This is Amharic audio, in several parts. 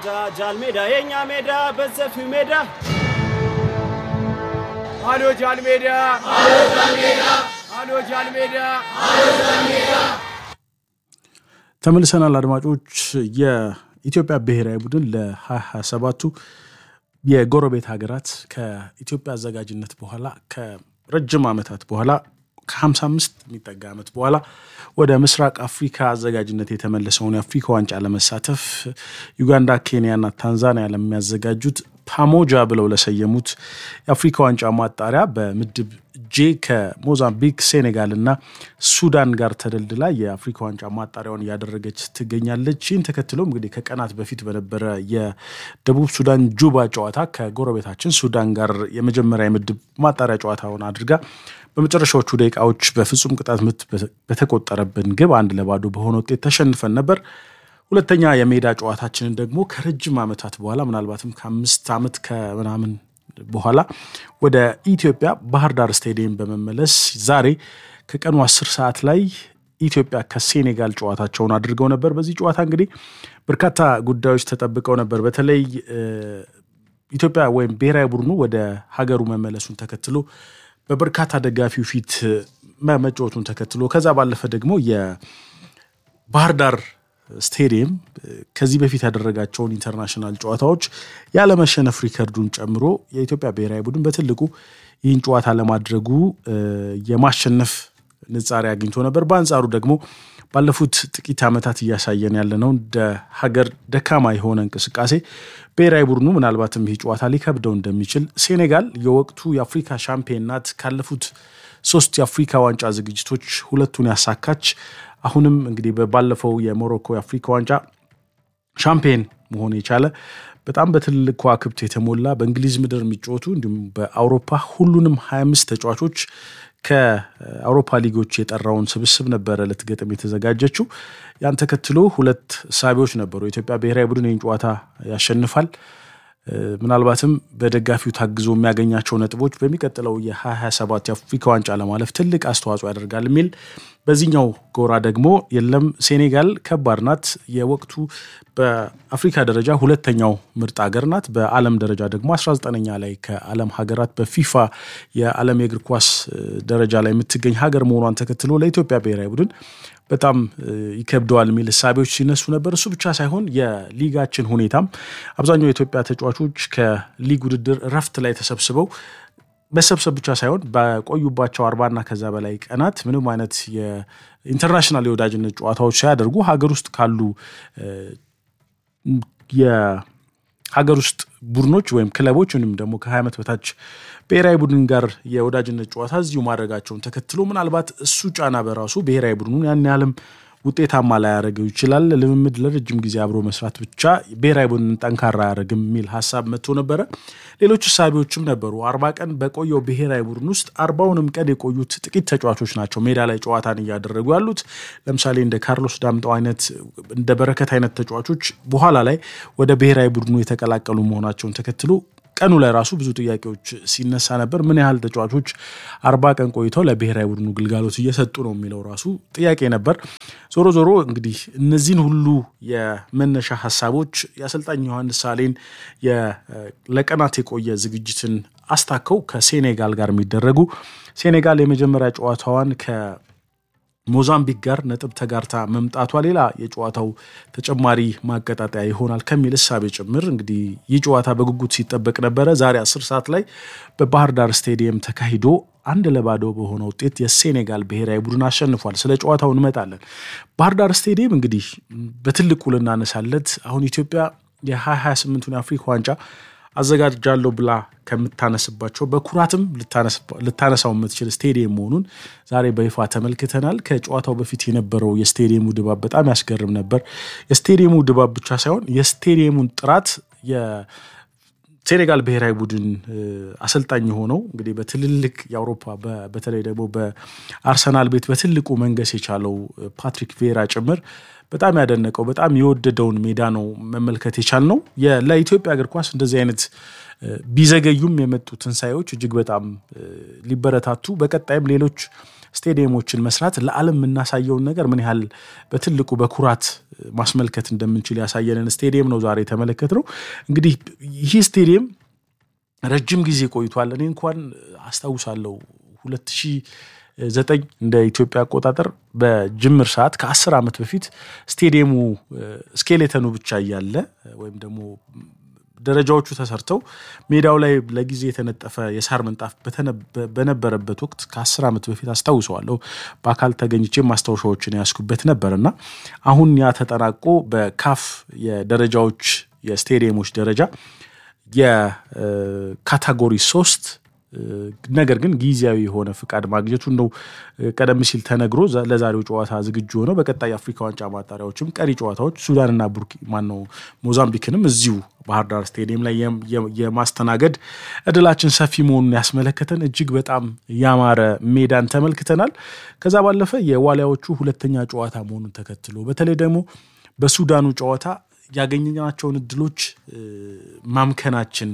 ሜዳ ጃል ሜዳ የእኛ ሜዳ በሰፊው ሜዳ አሎ ጃል ሜዳ አሎ ጃል ሜዳ ተመልሰናል አድማጮች። የኢትዮጵያ ብሔራዊ ቡድን ለ2027ቱ የጎረቤት ሀገራት ከኢትዮጵያ አዘጋጅነት በኋላ ከረጅም ዓመታት በኋላ ከ55 የሚጠጋ ዓመት በኋላ ወደ ምስራቅ አፍሪካ አዘጋጅነት የተመለሰውን የአፍሪካ ዋንጫ ለመሳተፍ ዩጋንዳ፣ ኬንያና ታንዛኒያ ለሚያዘጋጁት ፓሞጃ ብለው ለሰየሙት የአፍሪካ ዋንጫ ማጣሪያ በምድብ ጄ ከሞዛምቢክ፣ ሴኔጋል እና ሱዳን ጋር ተደልድላ የአፍሪካ ዋንጫ ማጣሪያውን እያደረገች ትገኛለች። ይህን ተከትሎም እንግዲህ ከቀናት በፊት በነበረ የደቡብ ሱዳን ጁባ ጨዋታ ከጎረቤታችን ሱዳን ጋር የመጀመሪያ የምድብ ማጣሪያ ጨዋታውን አድርጋ በመጨረሻዎቹ ደቂቃዎች በፍጹም ቅጣት ምት በተቆጠረብን ግብ አንድ ለባዶ በሆነ ውጤት ተሸንፈን ነበር። ሁለተኛ የሜዳ ጨዋታችንን ደግሞ ከረጅም ዓመታት በኋላ ምናልባትም ከአምስት ዓመት ከምናምን በኋላ ወደ ኢትዮጵያ ባህር ዳር ስታዲየም በመመለስ ዛሬ ከቀኑ አስር ሰዓት ላይ ኢትዮጵያ ከሴኔጋል ጨዋታቸውን አድርገው ነበር። በዚህ ጨዋታ እንግዲህ በርካታ ጉዳዮች ተጠብቀው ነበር። በተለይ ኢትዮጵያ ወይም ብሔራዊ ቡድኑ ወደ ሀገሩ መመለሱን ተከትሎ በበርካታ ደጋፊው ፊት መጫወቱን ተከትሎ ከዛ ባለፈ ደግሞ የባህር ዳር ስቴዲየም ከዚህ በፊት ያደረጋቸውን ኢንተርናሽናል ጨዋታዎች ያለመሸነፍ ሪከርዱን ጨምሮ የኢትዮጵያ ብሔራዊ ቡድን በትልቁ ይህን ጨዋታ ለማድረጉ የማሸነፍ ንጻሬ አግኝቶ ነበር። በአንጻሩ ደግሞ ባለፉት ጥቂት ዓመታት እያሳየን ያለነው እንደ ሀገር ደካማ የሆነ እንቅስቃሴ ብሔራዊ ቡድኑ ምናልባትም ይህ ጨዋታ ሊከብደው እንደሚችል ሴኔጋል የወቅቱ የአፍሪካ ሻምፒዮን ናት። ካለፉት ሶስት የአፍሪካ ዋንጫ ዝግጅቶች ሁለቱን ያሳካች አሁንም እንግዲህ ባለፈው የሞሮኮ የአፍሪካ ዋንጫ ሻምፒዮን መሆን የቻለ በጣም በትልልቅ ከዋክብት የተሞላ በእንግሊዝ ምድር የሚጫወቱ እንዲሁም በአውሮፓ ሁሉንም 25 ተጫዋቾች ከአውሮፓ ሊጎች የጠራውን ስብስብ ነበረ ልትገጥም የተዘጋጀችው። ያን ተከትሎ ሁለት ሳቢዎች ነበሩ። የኢትዮጵያ ብሔራዊ ቡድን ይህን ጨዋታ ያሸንፋል፣ ምናልባትም በደጋፊው ታግዞ የሚያገኛቸው ነጥቦች በሚቀጥለው የ2027 የአፍሪካ ዋንጫ ለማለፍ ትልቅ አስተዋጽኦ ያደርጋል የሚል በዚህኛው ጎራ ደግሞ የለም ሴኔጋል ከባድ ናት። የወቅቱ በአፍሪካ ደረጃ ሁለተኛው ምርጥ ሀገር ናት። በዓለም ደረጃ ደግሞ 19ኛ ላይ ከዓለም ሀገራት በፊፋ የዓለም የእግር ኳስ ደረጃ ላይ የምትገኝ ሀገር መሆኗን ተከትሎ ለኢትዮጵያ ብሔራዊ ቡድን በጣም ይከብደዋል የሚል እሳቤዎች ሲነሱ ነበር። እሱ ብቻ ሳይሆን የሊጋችን ሁኔታም አብዛኛው የኢትዮጵያ ተጫዋቾች ከሊግ ውድድር እረፍት ላይ ተሰብስበው መሰብሰብ ብቻ ሳይሆን በቆዩባቸው አርባና ከዛ በላይ ቀናት ምንም አይነት የኢንተርናሽናል የወዳጅነት ጨዋታዎች ሳያደርጉ ሀገር ውስጥ ካሉ የሀገር ውስጥ ቡድኖች ወይም ክለቦች ወይም ደግሞ ከ20 ዓመት በታች ብሔራዊ ቡድን ጋር የወዳጅነት ጨዋታ እዚሁ ማድረጋቸውን ተከትሎ ምናልባት እሱ ጫና በራሱ ብሔራዊ ቡድኑን ያን ያህልም ውጤታማ ላያደርገው ይችላል። ልምምድ ለረጅም ጊዜ አብሮ መስራት ብቻ ብሔራዊ ቡድን ጠንካራ አያደርግም የሚል ሀሳብ መጥቶ ነበረ። ሌሎች እሳቤዎችም ነበሩ። አርባ ቀን በቆየው ብሔራዊ ቡድን ውስጥ አርባውንም ቀን የቆዩት ጥቂት ተጫዋቾች ናቸው ሜዳ ላይ ጨዋታን እያደረጉ ያሉት። ለምሳሌ እንደ ካርሎስ ዳምጠው አይነት እንደ በረከት አይነት ተጫዋቾች በኋላ ላይ ወደ ብሔራዊ ቡድኑ የተቀላቀሉ መሆናቸውን ተከትሎ ቀኑ ላይ ራሱ ብዙ ጥያቄዎች ሲነሳ ነበር። ምን ያህል ተጫዋቾች አርባ ቀን ቆይተው ለብሔራዊ ቡድኑ ግልጋሎት እየሰጡ ነው የሚለው ራሱ ጥያቄ ነበር። ዞሮ ዞሮ እንግዲህ እነዚህን ሁሉ የመነሻ ሀሳቦች የአሰልጣኝ ዮሐንስ ሳሌን ለቀናት የቆየ ዝግጅትን አስታከው ከሴኔጋል ጋር የሚደረጉ ሴኔጋል የመጀመሪያ ጨዋታዋን ከ ሞዛምቢክ ጋር ነጥብ ተጋርታ መምጣቷ ሌላ የጨዋታው ተጨማሪ ማቀጣጠያ ይሆናል ከሚል እሳቤ ጭምር እንግዲህ ይህ ጨዋታ በጉጉት ሲጠበቅ ነበረ። ዛሬ አስር ሰዓት ላይ በባህር ዳር ስቴዲየም ተካሂዶ አንድ ለባዶ በሆነ ውጤት የሴኔጋል ብሔራዊ ቡድን አሸንፏል። ስለ ጨዋታው እንመጣለን። ባህር ዳር ስቴዲየም እንግዲህ በትልቁ ልናነሳለት አሁን ኢትዮጵያ የ2028ቱን የአፍሪካ ዋንጫ አዘጋጃለሁ ብላ ከምታነስባቸው በኩራትም ልታነሳው የምትችል ስቴዲየም መሆኑን ዛሬ በይፋ ተመልክተናል። ከጨዋታው በፊት የነበረው የስቴዲየሙ ድባብ በጣም ያስገርም ነበር። የስቴዲየሙ ድባብ ብቻ ሳይሆን የስቴዲየሙን ጥራት ሴኔጋል ብሔራዊ ቡድን አሰልጣኝ የሆነው እንግዲህ በትልልቅ የአውሮፓ በተለይ ደግሞ በአርሰናል ቤት በትልቁ መንገስ የቻለው ፓትሪክ ቬራ ጭምር በጣም ያደነቀው በጣም የወደደውን ሜዳ ነው መመልከት የቻልነው። ለኢትዮጵያ እግር ኳስ እንደዚህ አይነት ቢዘገዩም የመጡ ትንሳኤዎች እጅግ በጣም ሊበረታቱ በቀጣይም ሌሎች ስቴዲየሞችን መስራት ለዓለም የምናሳየውን ነገር ምን ያህል በትልቁ በኩራት ማስመልከት እንደምንችል ያሳየንን ስቴዲየም ነው ዛሬ የተመለከትነው። እንግዲህ ይህ ስቴዲየም ረጅም ጊዜ ቆይቷል። እኔ እንኳን አስታውሳለሁ ሁለት ሺህ ዘጠኝ እንደ ኢትዮጵያ አቆጣጠር በጅምር ሰዓት ከአስር ዓመት በፊት ስቴዲየሙ ስኬሌተኑ ብቻ እያለ ወይም ደግሞ ደረጃዎቹ ተሰርተው ሜዳው ላይ ለጊዜ የተነጠፈ የሳር ምንጣፍ በነበረበት ወቅት ከአስር ዓመት በፊት አስታውሰዋለሁ። በአካል ተገኝቼ ማስታወሻዎችን ያስኩበት ነበር እና አሁን ያ ተጠናቆ በካፍ የደረጃዎች የስቴዲየሞች ደረጃ የካታጎሪ ሶስት ነገር ግን ጊዜያዊ የሆነ ፍቃድ ማግኘቱን ነው ቀደም ሲል ተነግሮ ለዛሬው ጨዋታ ዝግጁ ሆነው በቀጣይ የአፍሪካ ዋንጫ ማጣሪያዎችም ቀሪ ጨዋታዎች ሱዳንና ቡርኪ ማነው ሞዛምቢክንም እዚሁ ባህር ዳር ስቴዲየም ላይ የማስተናገድ እድላችን ሰፊ መሆኑን ያስመለከተን እጅግ በጣም ያማረ ሜዳን ተመልክተናል። ከዛ ባለፈ የዋሊያዎቹ ሁለተኛ ጨዋታ መሆኑን ተከትሎ በተለይ ደግሞ በሱዳኑ ጨዋታ ያገኘናቸውን እድሎች ማምከናችን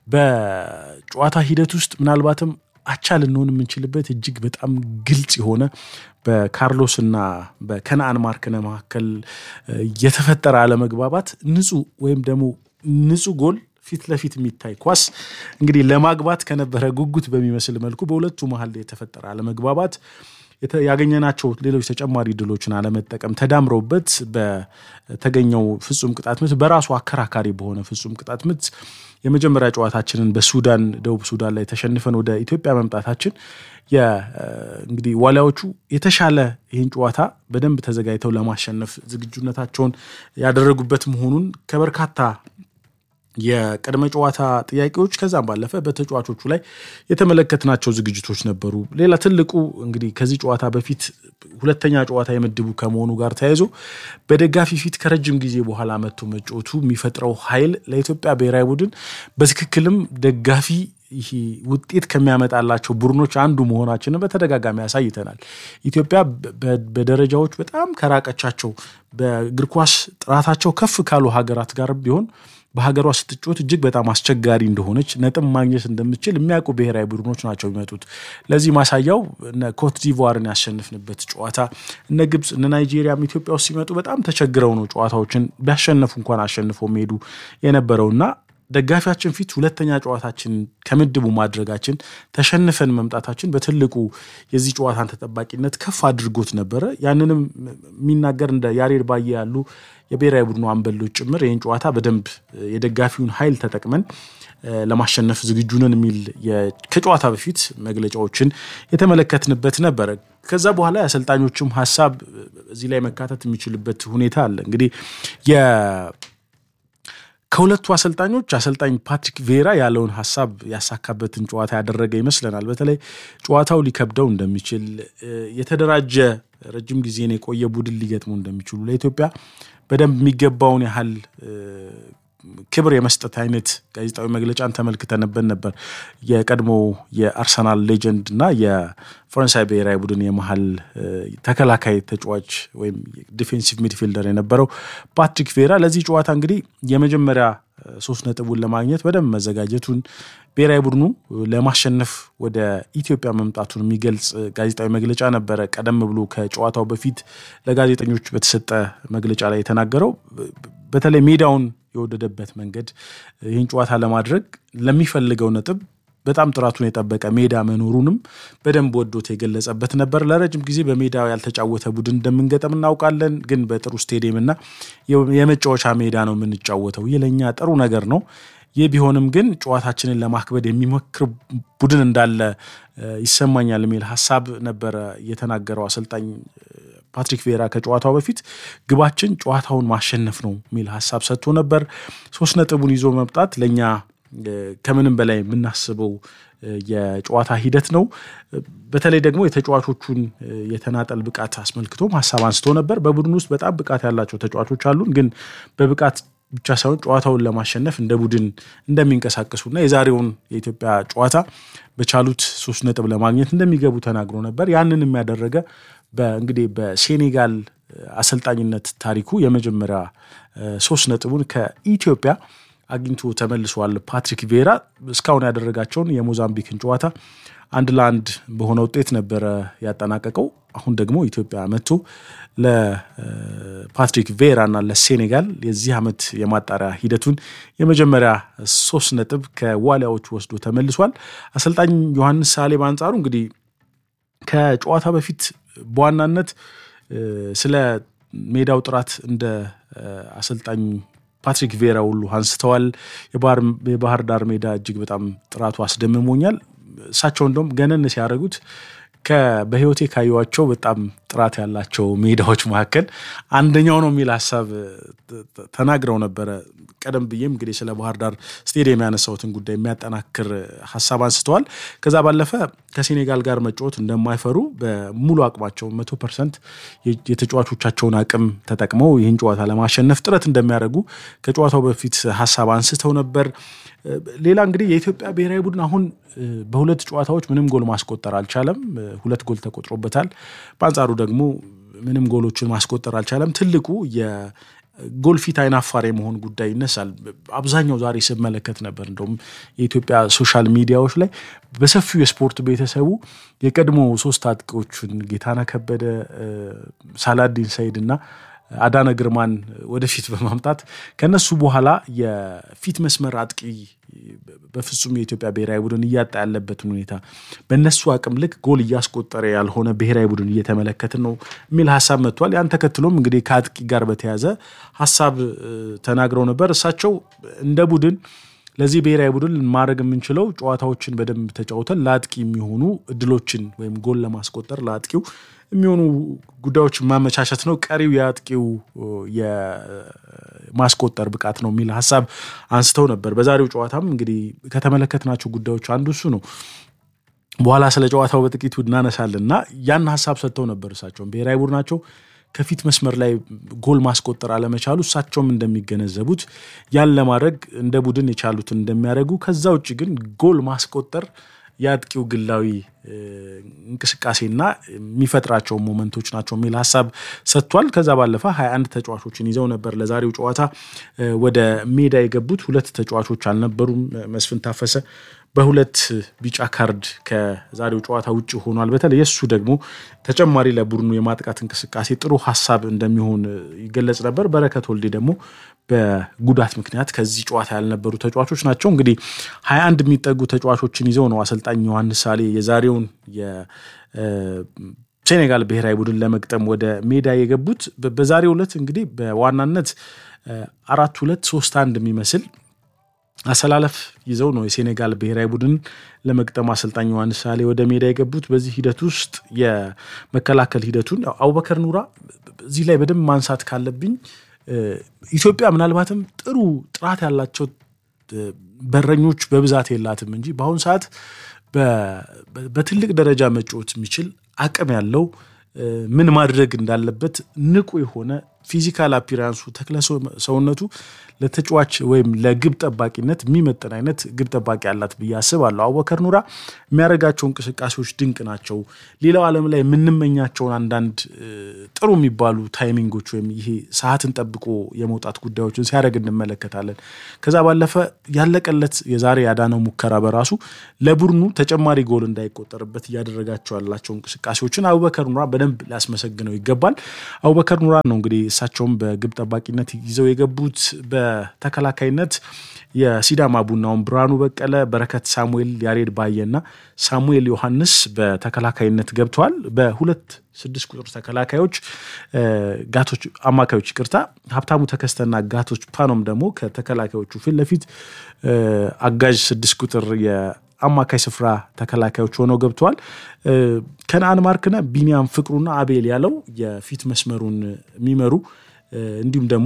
በጨዋታ ሂደት ውስጥ ምናልባትም አቻ ልንሆን የምንችልበት እጅግ በጣም ግልጽ የሆነ በካርሎስ እና በከነአን ማርክነ መካከል የተፈጠረ አለመግባባት ንጹህ ወይም ደግሞ ንጹህ ጎል ፊት ለፊት የሚታይ ኳስ እንግዲህ ለማግባት ከነበረ ጉጉት በሚመስል መልኩ በሁለቱ መሀል የተፈጠረ አለመግባባት ያገኘናቸው ሌሎች ተጨማሪ ድሎችን አለመጠቀም ተዳምረውበት በተገኘው ፍጹም ቅጣት ምት በራሱ አከራካሪ በሆነ ፍጹም ቅጣት ምት የመጀመሪያ ጨዋታችንን በሱዳን ደቡብ ሱዳን ላይ ተሸንፈን ወደ ኢትዮጵያ መምጣታችን እንግዲህ ዋሊያዎቹ የተሻለ ይህን ጨዋታ በደንብ ተዘጋጅተው ለማሸነፍ ዝግጁነታቸውን ያደረጉበት መሆኑን ከበርካታ የቅድመ ጨዋታ ጥያቄዎች ከዛም ባለፈ በተጫዋቾቹ ላይ የተመለከትናቸው ዝግጅቶች ነበሩ። ሌላ ትልቁ እንግዲህ ከዚህ ጨዋታ በፊት ሁለተኛ ጨዋታ የምድቡ ከመሆኑ ጋር ተያይዞ በደጋፊ ፊት ከረጅም ጊዜ በኋላ መጥቶ መጫወቱ የሚፈጥረው ኃይል ለኢትዮጵያ ብሔራዊ ቡድን በትክክልም ደጋፊ ይሄ ውጤት ከሚያመጣላቸው ቡድኖች አንዱ መሆናችንን በተደጋጋሚ ያሳይተናል። ኢትዮጵያ በደረጃዎች በጣም ከራቀቻቸው በእግር ኳስ ጥራታቸው ከፍ ካሉ ሀገራት ጋር ቢሆን በሀገሯ ስትጮት እጅግ በጣም አስቸጋሪ እንደሆነች ነጥብ ማግኘት እንደምችል የሚያውቁ ብሔራዊ ቡድኖች ናቸው የሚመጡት። ለዚህ ማሳያው እነ ኮት ዲቮርን ያሸንፍንበት ጨዋታ፣ እነ ግብፅ፣ እነ ናይጄሪያም ኢትዮጵያ ውስጥ ሲመጡ በጣም ተቸግረው ነው ጨዋታዎችን ቢያሸነፉ እንኳን አሸንፈው የሚሄዱ የነበረውና ደጋፊያችን ፊት ሁለተኛ ጨዋታችን ከምድቡ ማድረጋችን ተሸንፈን መምጣታችን በትልቁ የዚህ ጨዋታን ተጠባቂነት ከፍ አድርጎት ነበረ። ያንንም የሚናገር እንደ ያሬድ ባየ ያሉ የብሔራዊ ቡድኑ አምበሎች ጭምር ይህን ጨዋታ በደንብ የደጋፊውን ኃይል ተጠቅመን ለማሸነፍ ዝግጁ ነን የሚል ከጨዋታ በፊት መግለጫዎችን የተመለከትንበት ነበረ። ከዛ በኋላ የአሰልጣኞችም ሀሳብ እዚህ ላይ መካተት የሚችልበት ሁኔታ አለ እንግዲህ ከሁለቱ አሰልጣኞች አሰልጣኝ ፓትሪክ ቬራ ያለውን ሀሳብ ያሳካበትን ጨዋታ ያደረገ ይመስለናል። በተለይ ጨዋታው ሊከብደው እንደሚችል የተደራጀ ረጅም ጊዜን የቆየ ቡድን ሊገጥሙ እንደሚችሉ ለኢትዮጵያ በደንብ የሚገባውን ያህል ክብር የመስጠት አይነት ጋዜጣዊ መግለጫን ተመልክተንበት ነበር። የቀድሞ የአርሰናል ሌጀንድ እና የፈረንሳይ ብሔራዊ ቡድን የመሀል ተከላካይ ተጫዋች ወይም ዲፌንሲቭ ሚድፊልደር የነበረው ፓትሪክ ቬራ ለዚህ ጨዋታ እንግዲህ የመጀመሪያ ሶስት ነጥቡን ለማግኘት በደንብ መዘጋጀቱን ብሔራዊ ቡድኑ ለማሸነፍ ወደ ኢትዮጵያ መምጣቱን የሚገልጽ ጋዜጣዊ መግለጫ ነበረ። ቀደም ብሎ ከጨዋታው በፊት ለጋዜጠኞች በተሰጠ መግለጫ ላይ የተናገረው በተለይ ሜዳውን የወደደበት መንገድ ይህን ጨዋታ ለማድረግ ለሚፈልገው ነጥብ በጣም ጥራቱን የጠበቀ ሜዳ መኖሩንም በደንብ ወዶት የገለጸበት ነበር። ለረጅም ጊዜ በሜዳ ያልተጫወተ ቡድን እንደምንገጠም እናውቃለን፣ ግን በጥሩ ስቴዲየም እና የመጫወቻ ሜዳ ነው የምንጫወተው። ይህ ለእኛ ጥሩ ነገር ነው። ይህ ቢሆንም ግን ጨዋታችንን ለማክበድ የሚሞክር ቡድን እንዳለ ይሰማኛል የሚል ሀሳብ ነበረ የተናገረው አሰልጣኝ ፓትሪክ ቬራ ከጨዋታው በፊት ግባችን ጨዋታውን ማሸነፍ ነው የሚል ሀሳብ ሰጥቶ ነበር። ሶስት ነጥቡን ይዞ መምጣት ለእኛ ከምንም በላይ የምናስበው የጨዋታ ሂደት ነው። በተለይ ደግሞ የተጫዋቾቹን የተናጠል ብቃት አስመልክቶም ሀሳብ አንስቶ ነበር። በቡድን ውስጥ በጣም ብቃት ያላቸው ተጫዋቾች አሉን፣ ግን በብቃት ብቻ ሳይሆን ጨዋታውን ለማሸነፍ እንደ ቡድን እንደሚንቀሳቀሱና የዛሬውን የኢትዮጵያ ጨዋታ በቻሉት ሶስት ነጥብ ለማግኘት እንደሚገቡ ተናግሮ ነበር። ያንን የሚያደረገ እንግዲህ በሴኔጋል አሰልጣኝነት ታሪኩ የመጀመሪያ ሶስት ነጥቡን ከኢትዮጵያ አግኝቶ ተመልሷል። ፓትሪክ ቬራ እስካሁን ያደረጋቸውን የሞዛምቢክን ጨዋታ አንድ ለአንድ በሆነ ውጤት ነበረ ያጠናቀቀው። አሁን ደግሞ ኢትዮጵያ መጥቶ ለፓትሪክ ቬራ እና ለሴኔጋል የዚህ ዓመት የማጣሪያ ሂደቱን የመጀመሪያ ሶስት ነጥብ ከዋሊያዎቹ ወስዶ ተመልሷል። አሰልጣኝ ዮሐንስ ሳሌ በአንጻሩ እንግዲህ ከጨዋታ በፊት በዋናነት ስለ ሜዳው ጥራት እንደ አሰልጣኝ ፓትሪክ ቬራ ሁሉ አንስተዋል። የባህር ዳር ሜዳ እጅግ በጣም ጥራቱ አስደምሞኛል። እሳቸው እንደውም ገነን ሲያደርጉት በህይወቴ ካየኋቸው በጣም ጥራት ያላቸው ሜዳዎች መካከል አንደኛው ነው የሚል ሀሳብ ተናግረው ነበረ። ቀደም ብዬም እንግዲህ ስለ ባህር ዳር ስቴዲየም ያነሳሁትን ጉዳይ የሚያጠናክር ሀሳብ አንስተዋል። ከዛ ባለፈ ከሴኔጋል ጋር መጫወት እንደማይፈሩ በሙሉ አቅማቸው መቶ ፐርሰንት የተጫዋቾቻቸውን አቅም ተጠቅመው ይህን ጨዋታ ለማሸነፍ ጥረት እንደሚያደርጉ ከጨዋታው በፊት ሀሳብ አንስተው ነበር። ሌላ እንግዲህ የኢትዮጵያ ብሔራዊ ቡድን አሁን በሁለት ጨዋታዎች ምንም ጎል ማስቆጠር አልቻለም። ሁለት ጎል ተቆጥሮበታል። በአንጻሩ ደግሞ ምንም ጎሎችን ማስቆጠር አልቻለም። ትልቁ የጎል ፊት አይናፋር የመሆን ጉዳይ ይነሳል። አብዛኛው ዛሬ ስመለከት ነበር። እንደውም የኢትዮጵያ ሶሻል ሚዲያዎች ላይ በሰፊው የስፖርት ቤተሰቡ የቀድሞ ሶስት አጥቂዎችን ጌታነህ ከበደ፣ ሳላዲን ሰይድ እና አዳነ ግርማን ወደፊት በማምጣት ከነሱ በኋላ የፊት መስመር አጥቂ በፍጹም የኢትዮጵያ ብሔራዊ ቡድን እያጣ ያለበትን ሁኔታ በእነሱ አቅም ልክ ጎል እያስቆጠረ ያልሆነ ብሔራዊ ቡድን እየተመለከትን ነው የሚል ሀሳብ መጥቷል። ያን ተከትሎም እንግዲህ ከአጥቂ ጋር በተያዘ ሀሳብ ተናግረው ነበር። እሳቸው እንደ ቡድን ለዚህ ብሔራዊ ቡድን ማድረግ የምንችለው ጨዋታዎችን በደንብ ተጫውተን ለአጥቂ የሚሆኑ እድሎችን ወይም ጎል ለማስቆጠር ለአጥቂው የሚሆኑ ጉዳዮችን ማመቻቸት ነው። ቀሪው የአጥቂው የማስቆጠር ብቃት ነው የሚል ሀሳብ አንስተው ነበር። በዛሬው ጨዋታም እንግዲህ ከተመለከትናቸው ጉዳዮች አንዱ እሱ ነው። በኋላ ስለ ጨዋታው በጥቂቱ እናነሳለን እና ያን ሀሳብ ሰጥተው ነበር። እሳቸውም ብሔራዊ ቡድናቸው ከፊት መስመር ላይ ጎል ማስቆጠር አለመቻሉ እሳቸውም እንደሚገነዘቡት ያን ለማድረግ እንደ ቡድን የቻሉትን እንደሚያደርጉ ከዛ ውጭ ግን ጎል ማስቆጠር የአጥቂው ግላዊ እንቅስቃሴና የሚፈጥራቸው ሞመንቶች ናቸው የሚል ሀሳብ ሰጥቷል። ከዛ ባለፈ 21 ተጫዋቾችን ይዘው ነበር ለዛሬው ጨዋታ ወደ ሜዳ የገቡት። ሁለት ተጫዋቾች አልነበሩም። መስፍን ታፈሰ በሁለት ቢጫ ካርድ ከዛሬው ጨዋታ ውጭ ሆኗል። በተለይ የእሱ ደግሞ ተጨማሪ ለቡድኑ የማጥቃት እንቅስቃሴ ጥሩ ሀሳብ እንደሚሆን ይገለጽ ነበር። በረከት ወልዴ ደግሞ በጉዳት ምክንያት ከዚህ ጨዋታ ያልነበሩ ተጫዋቾች ናቸው። እንግዲህ ሀያ አንድ የሚጠጉ ተጫዋቾችን ይዘው ነው አሰልጣኝ ዮሐንስ ሳሌ የዛሬውን የሴኔጋል ብሔራዊ ቡድን ለመግጠም ወደ ሜዳ የገቡት። በዛሬው ዕለት እንግዲህ በዋናነት አራት ሁለት ሶስት አንድ የሚመስል አሰላለፍ ይዘው ነው የሴኔጋል ብሔራዊ ቡድን ለመግጠም አሰልጣኝ ዮሐንስ ሳሌ ወደ ሜዳ የገቡት። በዚህ ሂደት ውስጥ የመከላከል ሂደቱን አቡበከር ኑራ እዚህ ላይ በደንብ ማንሳት ካለብኝ ኢትዮጵያ ምናልባትም ጥሩ ጥራት ያላቸው በረኞች በብዛት የላትም እንጂ በአሁኑ ሰዓት በትልቅ ደረጃ መጫወት የሚችል አቅም ያለው ምን ማድረግ እንዳለበት ንቁ የሆነ ፊዚካል አፒራንሱ ተክለ ሰውነቱ ለተጫዋች ወይም ለግብ ጠባቂነት የሚመጥን አይነት ግብ ጠባቂ ያላት ብዬ አስባለሁ። አቡበከር ኑራ የሚያደርጋቸው እንቅስቃሴዎች ድንቅ ናቸው። ሌላው ዓለም ላይ የምንመኛቸውን አንዳንድ ጥሩ የሚባሉ ታይሚንጎች ወይም ይሄ ሰዓትን ጠብቆ የመውጣት ጉዳዮችን ሲያደርግ እንመለከታለን። ከዛ ባለፈ ያለቀለት የዛሬ ያዳነው ሙከራ በራሱ ለቡድኑ ተጨማሪ ጎል እንዳይቆጠርበት እያደረጋቸው ያላቸው እንቅስቃሴዎችን አቡበከር ኑራ በደንብ ሊያስመሰግነው ይገባል። አቡበከር ኑራ ነው እንግዲህ እሳቸውም በግብ ጠባቂነት ይዘው የገቡት በተከላካይነት የሲዳማ ቡናውን ብርሃኑ በቀለ፣ በረከት ሳሙኤል፣ ያሬድ ባየና ሳሙኤል ዮሐንስ በተከላካይነት ገብተዋል። በሁለት ስድስት ቁጥር ተከላካዮች ጋቶች አማካዮች ይቅርታ፣ ሀብታሙ ተከስተና ጋቶች ፓኖም ደግሞ ከተከላካዮቹ ፊት ለፊት አጋዥ ስድስት ቁጥር አማካይ ስፍራ ተከላካዮች ሆነው ገብተዋል። ከነአን ማርክነ፣ ቢኒያም ፍቅሩና አቤል ያለው የፊት መስመሩን የሚመሩ እንዲሁም ደግሞ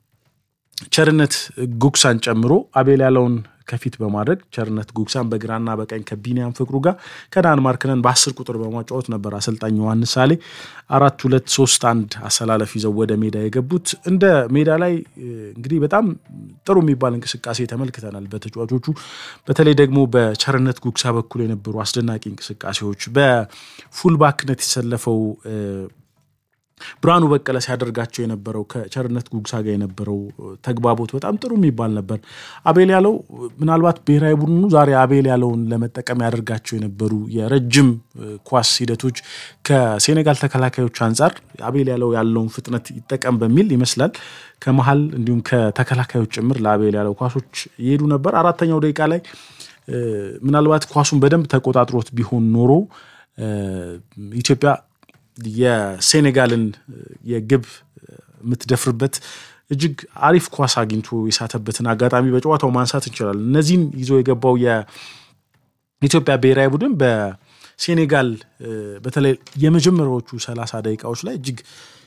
ቸርነት ጉግሳን ጨምሮ አቤል ያለውን ከፊት በማድረግ ቸርነት ጉግሳን በግራና በቀኝ ከቢኒያም ፍቅሩ ጋር ከነአን ማርክነን በአስር ቁጥር በማጫወት ነበር አሰልጣኝ ዮሐንስ ሳሌ አራት ሁለት ሶስት አንድ አሰላለፍ ይዘው ወደ ሜዳ የገቡት። እንደ ሜዳ ላይ እንግዲህ በጣም ጥሩ የሚባል እንቅስቃሴ ተመልክተናል በተጫዋቾቹ በተለይ ደግሞ በቸርነት ጉግሳ በኩል የነበሩ አስደናቂ እንቅስቃሴዎች በፉልባክነት የተሰለፈው ብርሃኑ በቀለ ሲያደርጋቸው የነበረው ከቸርነት ጉግሳ ጋር የነበረው ተግባቦት በጣም ጥሩ የሚባል ነበር። አቤል ያለው ምናልባት ብሔራዊ ቡድኑ ዛሬ አቤል ያለውን ለመጠቀም ያደርጋቸው የነበሩ የረጅም ኳስ ሂደቶች ከሴኔጋል ተከላካዮች አንጻር አቤል ያለው ያለውን ፍጥነት ይጠቀም በሚል ይመስላል ከመሀል እንዲሁም ከተከላካዮች ጭምር ለአቤል ያለው ኳሶች ይሄዱ ነበር። አራተኛው ደቂቃ ላይ ምናልባት ኳሱን በደንብ ተቆጣጥሮት ቢሆን ኖሮ ኢትዮጵያ የሴኔጋልን የግብ የምትደፍርበት እጅግ አሪፍ ኳስ አግኝቶ የሳተበትን አጋጣሚ በጨዋታው ማንሳት እንችላለን። እነዚህን ይዞ የገባው የኢትዮጵያ ብሔራዊ ቡድን በሴኔጋል በተለይ የመጀመሪያዎቹ ሰላሳ ደቂቃዎች ላይ እጅግ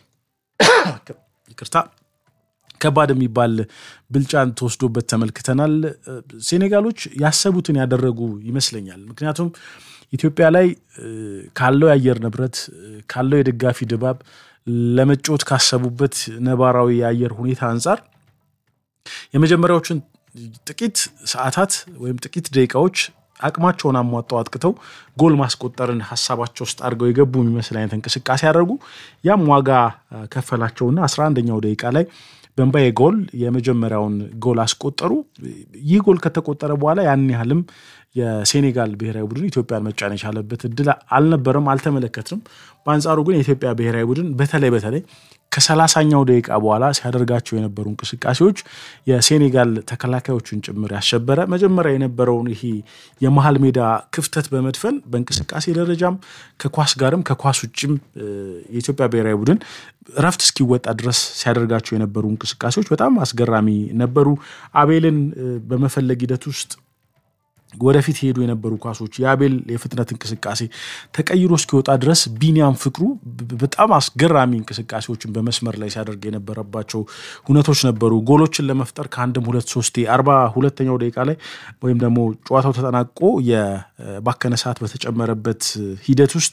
ይቅርታ ከባድ የሚባል ብልጫን ተወስዶበት ተመልክተናል። ሴኔጋሎች ያሰቡትን ያደረጉ ይመስለኛል። ምክንያቱም ኢትዮጵያ ላይ ካለው የአየር ንብረት ካለው የደጋፊ ድባብ ለመጫወት ካሰቡበት ነባራዊ የአየር ሁኔታ አንጻር የመጀመሪያዎችን ጥቂት ሰዓታት ወይም ጥቂት ደቂቃዎች አቅማቸውን አሟጠው አጥቅተው ጎል ማስቆጠርን ሀሳባቸው ውስጥ አድርገው የገቡ የሚመስል አይነት እንቅስቃሴ ያደርጉ ያም ዋጋ ከፈላቸውና አስራ አንደኛው ደቂቃ ላይ በእምባዬ ጎል የመጀመሪያውን ጎል አስቆጠሩ። ይህ ጎል ከተቆጠረ በኋላ ያን ያህልም የሴኔጋል ብሔራዊ ቡድን ኢትዮጵያን መጫን የቻለበት እድል አልነበረም፣ አልተመለከትንም። በአንጻሩ ግን የኢትዮጵያ ብሔራዊ ቡድን በተለይ በተለይ ከሰላሳኛው ደቂቃ በኋላ ሲያደርጋቸው የነበሩ እንቅስቃሴዎች የሴኔጋል ተከላካዮችን ጭምር ያሸበረ መጀመሪያ የነበረውን ይሄ የመሀል ሜዳ ክፍተት በመድፈን በእንቅስቃሴ ደረጃም ከኳስ ጋርም ከኳስ ውጭም የኢትዮጵያ ብሔራዊ ቡድን እረፍት እስኪወጣ ድረስ ሲያደርጋቸው የነበሩ እንቅስቃሴዎች በጣም አስገራሚ ነበሩ። አቤልን በመፈለግ ሂደት ውስጥ ወደፊት ሄዱ የነበሩ ኳሶች የአቤል የፍጥነት እንቅስቃሴ ተቀይሮ እስኪወጣ ድረስ ቢኒያም ፍቅሩ በጣም አስገራሚ እንቅስቃሴዎችን በመስመር ላይ ሲያደርግ የነበረባቸው ሁነቶች ነበሩ። ጎሎችን ለመፍጠር ከአንድም ሁለት ሶስቴ አርባ ሁለተኛው ደቂቃ ላይ ወይም ደግሞ ጨዋታው ተጠናቆ የባከነ ሰዓት በተጨመረበት ሂደት ውስጥ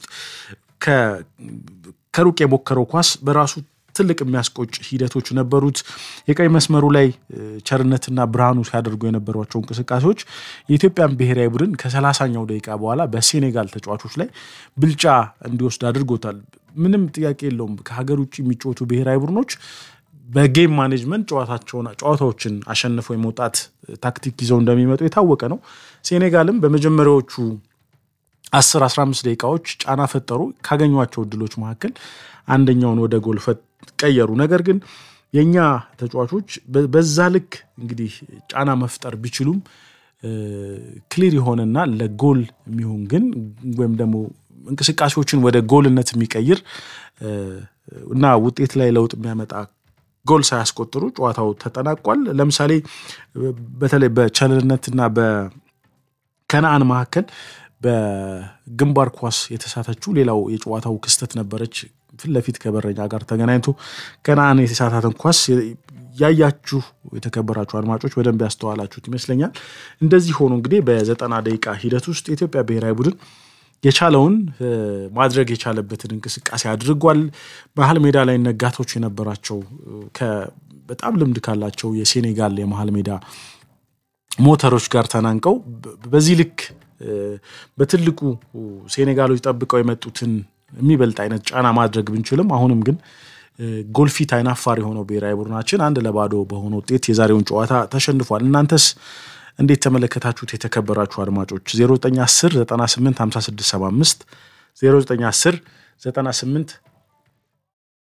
ከሩቅ የሞከረው ኳስ በራሱ ትልቅ የሚያስቆጭ ሂደቶች ነበሩት። የቀይ መስመሩ ላይ ቸርነትና ብርሃኑ ሲያደርጉ የነበሯቸው እንቅስቃሴዎች የኢትዮጵያን ብሔራዊ ቡድን ከሰላሳኛው ደቂቃ በኋላ በሴኔጋል ተጫዋቾች ላይ ብልጫ እንዲወስድ አድርጎታል። ምንም ጥያቄ የለውም። ከሀገር ውጭ የሚጫወቱ ብሔራዊ ቡድኖች በጌም ማኔጅመንት ጨዋታቸውን ጨዋታዎችን አሸንፈው የመውጣት ታክቲክ ይዘው እንደሚመጡ የታወቀ ነው። ሴኔጋልም በመጀመሪያዎቹ 10 15 ደቂቃዎች ጫና ፈጠሩ። ካገኟቸው እድሎች መካከል አንደኛውን ወደ ጎል ቀየሩ። ነገር ግን የእኛ ተጫዋቾች በዛ ልክ እንግዲህ ጫና መፍጠር ቢችሉም ክሊር የሆነና ለጎል የሚሆን ግን ወይም ደግሞ እንቅስቃሴዎችን ወደ ጎልነት የሚቀይር እና ውጤት ላይ ለውጥ የሚያመጣ ጎል ሳያስቆጥሩ ጨዋታው ተጠናቋል። ለምሳሌ በተለይ በቸልነትና በከነአን መካከል በግንባር ኳስ የተሳተችው ሌላው የጨዋታው ክስተት ነበረች። ፊት ለፊት ከበረኛ ጋር ተገናኝቶ ከነአን የተሳታትን ኳስ ያያችሁ የተከበራችሁ አድማጮች በደንብ ያስተዋላችሁት ይመስለኛል። እንደዚህ ሆኖ እንግዲህ በዘጠና ደቂቃ ሂደት ውስጥ የኢትዮጵያ ብሔራዊ ቡድን የቻለውን ማድረግ የቻለበትን እንቅስቃሴ አድርጓል። መሀል ሜዳ ላይ ነጋቶች የነበራቸው በጣም ልምድ ካላቸው የሴኔጋል የመሀል ሜዳ ሞተሮች ጋር ተናንቀው በዚህ ልክ በትልቁ ሴኔጋሎች ጠብቀው የመጡትን የሚበልጥ አይነት ጫና ማድረግ ብንችልም አሁንም ግን ጎልፊት አይናፋር የሆነው ብሔራዊ ቡድናችን አንድ ለባዶ በሆነ ውጤት የዛሬውን ጨዋታ ተሸንፏል። እናንተስ እንዴት ተመለከታችሁት? የተከበራችሁ አድማጮች 0910 98 5675 0910 98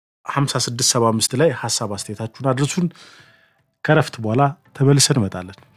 5675 ላይ ሀሳብ አስተያየታችሁን አድርሱን። ከረፍት በኋላ ተመልሰን እንመጣለን።